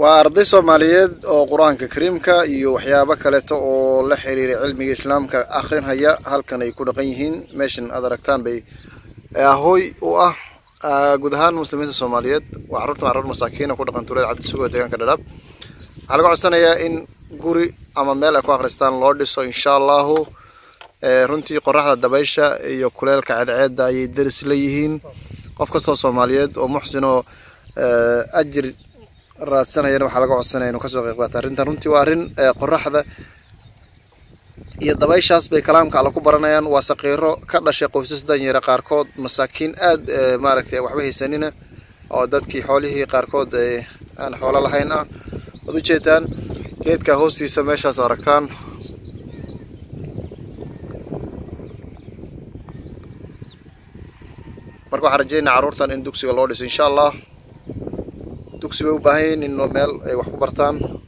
waa arday soomaaliyeed oo qur-aanka kariimka iyo waxyaabo kaleeto oo la xiriiray cilmiga islaamka akhrinhaya halkan ay ku dhaqan yihiin meeshan aad aragtaan bay ahooy u ah guud ahaan muslimiinta soomaaliyeed waa carruurtan carruur masaakiina ku dhaqan tuulada cabdisugo deegaanka dhadhaab waxaa laga codsanayaa in guri ama meel ay ku akhristaan loo dhiso insha allahu runtii qoraxda dabaysha iyo kuleelka ceedceedda ayay daris la yihiin qof kastoo soomaaliyeed oo muxsinoo ajir raadsanayana waxaa laga codsanaya inuu kasoo qeyb qaata arrintan runtii waa arrin qoraxda iyo dabayshaas bay kalaamka alla ku baranayaan waa saqiiro ka dhashay qoysas danyara qaarkood masaakiin aad maaragtay waxba haysanina oo dadkii xoolihii qaarkood aan xoolo lahayn ah waad ujeedaan geedka hoostiisa meeshaas aragtaan marka waxaan rajeynaa carruurtan in dugsiga loo dhiso insha allah dugsi bay u baahan yihiin in meel ay wax ku bartaan